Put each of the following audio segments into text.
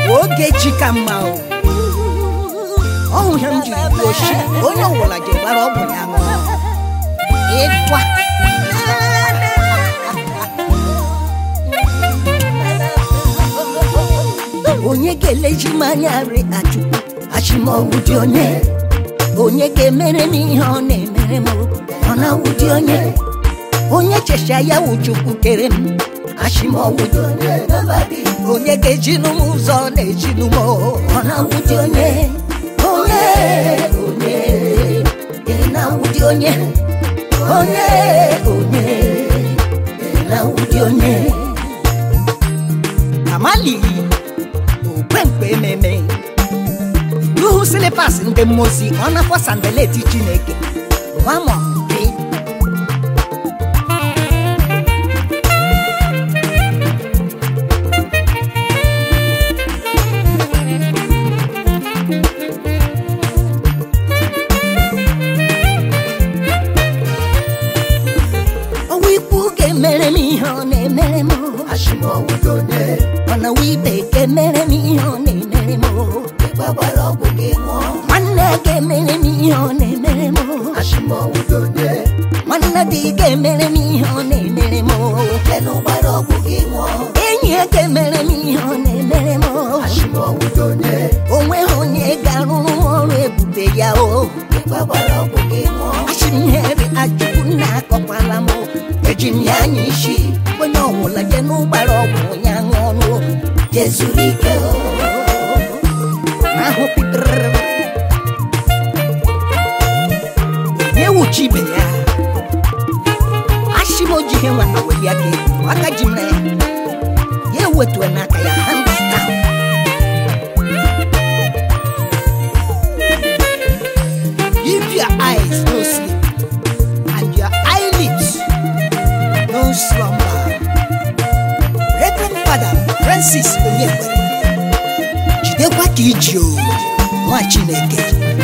oge chi ka mma o ọhụ ihe m jiri kwuo shi onye ọwụla ji gbara ọgwụ ya ṅụọ ịtwa onye ga-eleji m anya ri achụkwu achịmọgwụ dị onye onye ga-emere m ihe ọ na-emere m ọ na-awụ dị onye onye checha ya wụ chukwu kere m achịmọgwụ dị onye onye ga-ejinu m ụzọ ọ na-ejinu m ọ na-awụ dị onye onye onye ị na-awụ dị onye onye onye ị na-awụ dị onye amali okwemkpe ememe ihu silipas ndị mmosi ọ nakwa sandeleti chineke nwamọ mpe ọwa ikwu ga-emere m ihe ọ na-emere m ọna ibe ga-emere m ihe ọ na-emere m nwanne ga-emere m ihe ọ na-emere m nwanne dị ga-emere m ihe ọ na-emere m enyi ya ga-emere m ihe ọ na-emere m onweghị onye ga-arụrụ m ọrụ ebube ya o achịmhere ajụkwu na akọkwala m eji m ya anya isi onye ọbụla je n'ụgbara ọgwụ ya ṅụọ ọnụ jezuru ike o. ahụ pịtịrịrị na-ewuchi ibe ya achị m oji ihe nwata weli aka elu aka ji m na ya ya ewetue n'aka ya hands down If your eyes no sleep and your eyelids no slumber. Reverend Father Francis Onyekwere, jidekwa ka iji o nwa Chineke.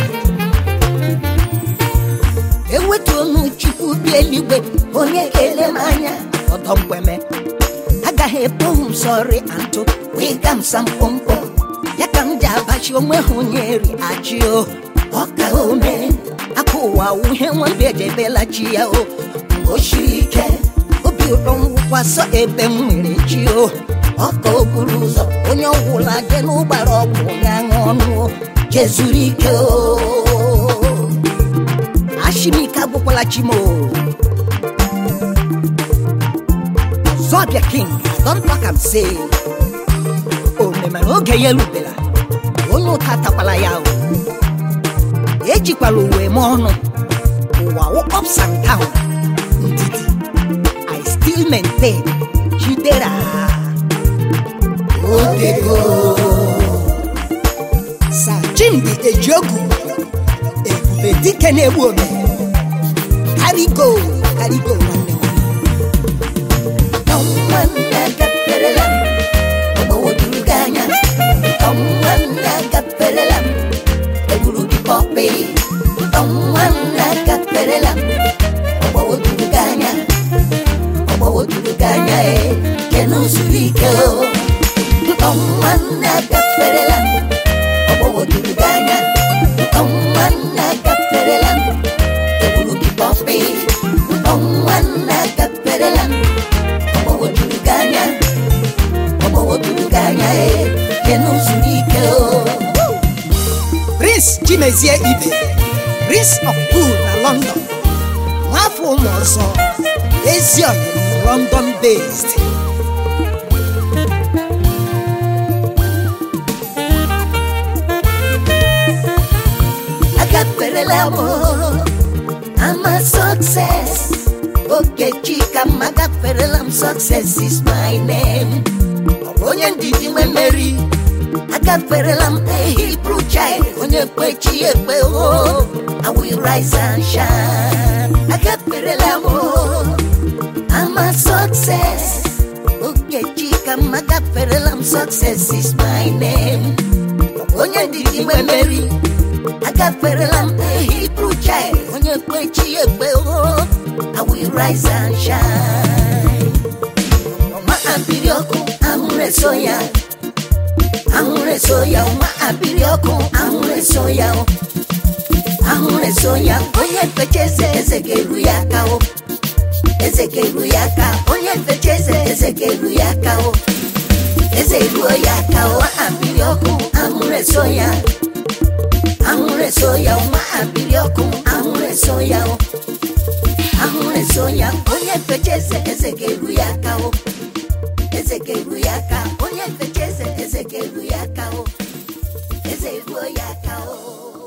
Ewetuonu Chukwu bi eluigwe onye ga-ele m anya ọdọ mgbeme agaghị ekpohu m sọrị antụ wee ga m sampompo ya ka m ji abachi onwe ha onye ri achị o ọka ome aka ụwa uhe nwambe ejebela chi ya o mgbe o siri ike obi ụtọ ngwụkwasọ ebe m nwere chi o ọka o buru ụzọ onye ọgwụla je n'ụgbara ọgwụ ya ṅụọ ọnụ o jezuru ike o ashimike agwụkwala chi m o zọbịa king don talk am say omemere oge ya erubela onye ụta takwala ya o ejikwala uwe m ọnụ ụwa wụ ups and down ndidi i still maintain chidera odego sa chimdi ejiogu ebube dike na-egbu ome karigo karigo nwanne nwanne agaferela m ọgbawojuru gị anya nwanne agaferela m egburu gị pọpị nwanne agaferela m ọgbawojuru gị anya ọgbawojuru gị anya e kenu zuru ike o nwanne agaferela m ọgbawojuru gị anya nwanne agaferela m egburu gị pọpị nwanne agaferela m ọgbawojuru gị anya ọgbawojuru gị anya e kenu zuru ike o prince chimezie ibe prince of cool na london nwafọ ụmụ ọzọ ezi ọyịm london based agakwerela m ama success okechi ka m agakwerela m success is my name ọ bụ onye ndidi nwe mmeri agafere m a Hebrew child onye kwechi ekpe o I will rise and shine agaferela m o I'm a success Ogechi ka m agaferela m success is my name onye ndidi nwe mmeri agaferela m a Hebrew child onye kwechi ekpe o I will rise and shine ọma ambiri ọkụ ahụrụ eso ya ahụrụ eso ya nwa abịrị ọkụ ahụrụ eso ya o ahụrụ eso ya onye mpecha eze eze ga-eru ya aka o eze ga-eru ya aka onye mpecha eze eze ga-eru ya aka o eze ruo ya aka o abịrị ọkụ ahụrụ eso ya ahụrụ eso ya nwa abịrị ọkụ ahụrụ eso ya o ahụrụ eso ya onye mpecha eze eze ga-eru ya aka o eze ga-eru ya aka onye mpecha eze eze ga-eru ya aka o eze ruo ya aka o